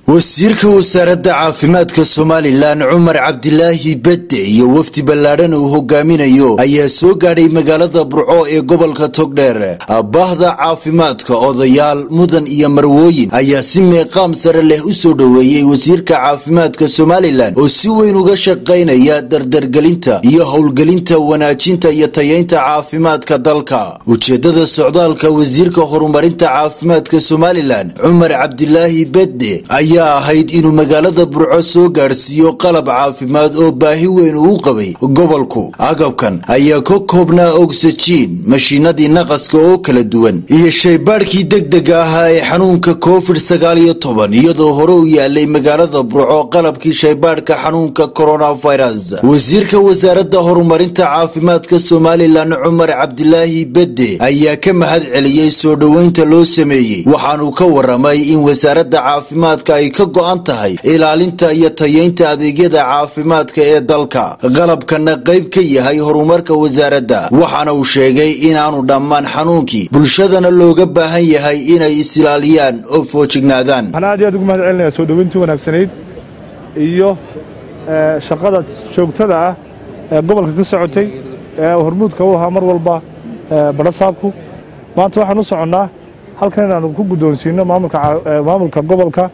wasiirka wasaaradda caafimaadka somalilan cumar cabdilaahi bedde iyo wafdi ballaadhan uu hogaaminayo ayaa soo gaadhay magaalada burco ee gobolka togdheer bahda caafimaadka odayaal mudan iyo marwooyin ayaa si meeqaam sare leh u soo dhoweeyey wasiirka caafimaadka somalilan oo si weyn uga shaqaynaya dardargelinta iyo howlgelinta wanaajinta iyo tayeynta caafimaadka dalka ujeedada socdaalka wasiirka horumarinta caafimaadka somalilan cumar cabdilaahi bedde ayaa ahayd inuu magaalada burco soo gaadhsiiyo qalab caafimaad oo baahi weyn uu qabay gobolku agabkan ayaa ka koobnaa ogsajiin mashiinadii naqaska oo kala duwan iyo shaybaadhkii degdega ahaa ee xanuunka covid sagaal iyo toban iyadoo hore u yaalay magaalada burco qalabkii shaybaadhka xanuunka coronavirus wasiirka wasaaradda horumarinta caafimaadka somalilan cumar cabdilaahi bedde ayaa ka mahad celiyey soo dhoweynta loo sameeyey waxaanuu ka waramay in wasaaradda caafimaadka ay ka go-an tahay ilaalinta iyo tayeynta adeegyada caafimaadka ee dalka qalabkana qayb ka yahay horumarka wasaaradda waxaana uu sheegay inaanu dhammaan xanuunkii bulshadana looga baahan yahay inay is-ilaaliyaan oo foojignaadaan waxaan aad iyo aad ugu mahad celinayaa soo dhoweyntii wanaagsanayd iyo shaqada joogtada ah ee gobolka ka socotay ee hormuudka u ahaa mar walba badhasaabku maanta waxaan u soconnaa halkan inaanu ku guddoonsiino maamulka gobolka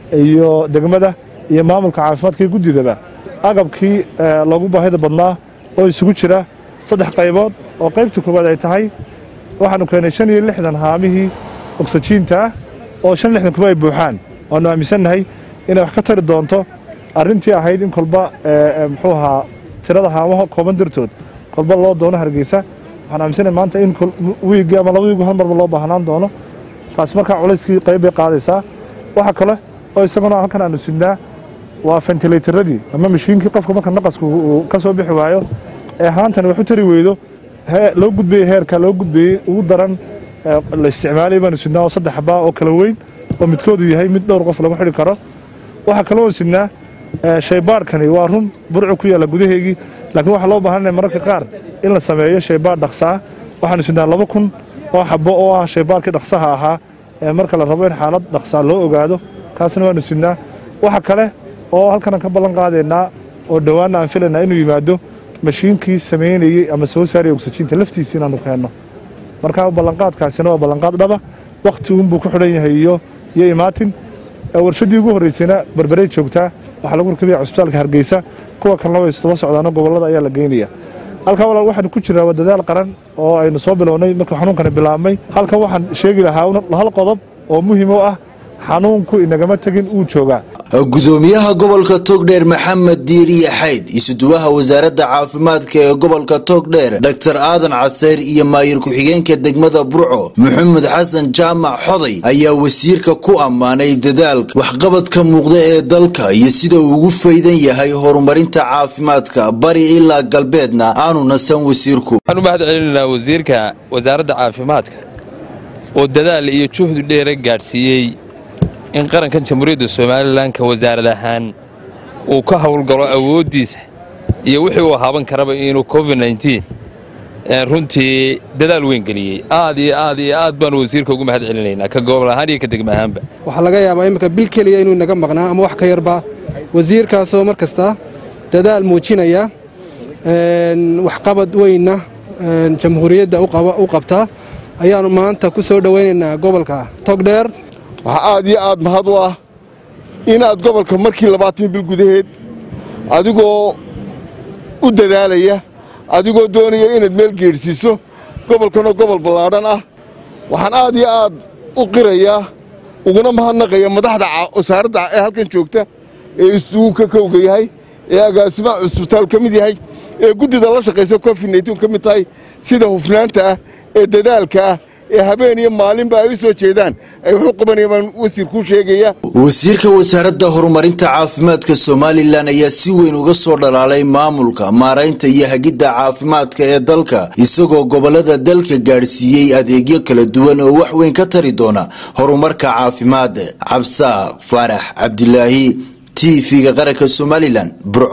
iyo degmada iyo maamulka caafimaadka iyo guddidaba agabkii loogu baahida badnaa oo isugu jira saddex qaybood oo qaybta koowaad ay tahay waxaanu keenay shan iyo lixdan haamihii ogsajiinta ah oo shan lixdan kuba ay buuxaan waanu aaminsannahay inay wax ka tari doonto arrintii ahayd in kolba muxuu ahaa tirada haamaha kooban dartood kolba loo doono hargeysa waxaan aaminsannahay maanta in wiigii ama laba wiigu hal marba loo baahnaan doono taasi markaa culayskii qayb bay qaadaysaa waxa kale oo isaguna halkan aanu sidnaa waa fentilaytaradii ama mashiinkii qofka marka naqasku uu ka soo bixi waayo ee haantani wax u tari weydo loo gudbayey heerka loo gudbayey ugu daran la isticmaalay baanu sidnaa oo saddex baa oo kala weyn oo midkoodu yahay mid dhowr qof lagu xidhi karo waxaa kaloo sidnaa shaybaadhkani waa run burcu ku yaalla gudaheygii laakiin waxaa loo baahanaya mararka qaar in la sameeyo shaybaadh dhaqsaa waxaanu sidnaa laba kun oo xabo oo ah shaybaadhkii dhaqsaha ahaa ee marka la rabo in xaalad dhaqsaa loo ogaado kaasna waanu sidnaa waxa kale oo halkanan ka ballan qaadaynaa oo dhowaanna aan filaynaa inuu yimaado mashiinkii samaynayey ama soo saaraya ogsajiinta laftiisii inaanu keenno marka ballanqaadkaasina waa ballanqaad dhaba wakhti uunbuu ku xidhan yahay iyo iyo imaatin warshaddii ugu horraysayna barbarey joogtaa waxaa lagu rakabaya cusbitaalka hargeysa kuwa kalena way isdaba socdaano gobollada ayaa la geynaya halkan walaal waxaanu ku jiraa waa dadaal qaran oo aynu soo bilownay markuu xanuunkani bilaabmay halkan waxaan sheegi lahaa hal qodob oo muhiim u ah xanuunku inagama tegin uu joogaa gudoomiyaha gobolka togdheer maxamed diiriye xayd isuduwaha wasaaradda caafimaadka ee gobolka togdheer dor aadan caseyr iyo maayir ku-xigeenka degmada burco maxamed xasan jaamac xoday ayaa wasiirka ku ammaanay dadaalka waxqabadka muuqda ee dalka iyo sida uu ugu faydan yahay horumarinta caafimaadka bari ilaa galbeedna aanu nasan wasiirku waxaan u mahad celinaynaa wasiirka wasaaradda caafimaadka oo dadaal iyo juhdi dheera gaadhsiiyey in qarankan jamhuuriyadda somalilan ka wasaarad ahaan uu ka howlgalo awooddiisa iyo wixii uu haaban karaba inuu covid runtii dadaal weyn geliyey aad iyo aad iyo aad baanu wasiirka ugu mahad celinaynaa ka gobol ahaan iyo ka degma ahaanba waxaa laga yaabaa imminka bil keliya inuu naga maqnaa ama wax ka yarba wasiirkaasoo mar kasta dadaal muujinaya waxqabad weynna jamhuuriyadda u qabta ayaannu maanta ku soo dhowaynaynaa gobolka togdheer waxaa aad iyo aad mahad u ah inaad gobolka markii labaatan bil gudaheed adigoo u dadaalaya adigoo doonaya inaad meel geedhsiiso gobolkanoo gobol ballaadhan ah waxaan aad iyo aad u qirayaa uguna mahadnaqaya madaxda wasaaradda ee halkan joogta ee isugu ka kowga yahay ee agaasimaha cusbitaal ka mid yahay ee guddida la shaqaysa covid nn ka mid tahay sida hufnaanta ah ee dadaalka ah ee habeen iyo maalinba ay u soo jeedaan ay wax u qabanayaan baan wasiirkuu sheegaya wasiirka wasaaradda horumarinta caafimaadka somalilan ayaa si weyn uga soo dhalaalay maamulka maaraynta iyo hagidda caafimaadka ee dalka isagoo gobollada dalka gaadhsiiyey adeegyo kala duwan oo wax weyn ka tari doona horumarka caafimaad cabsaaq faarax cabdilaahi t v-ga qaranka somalilan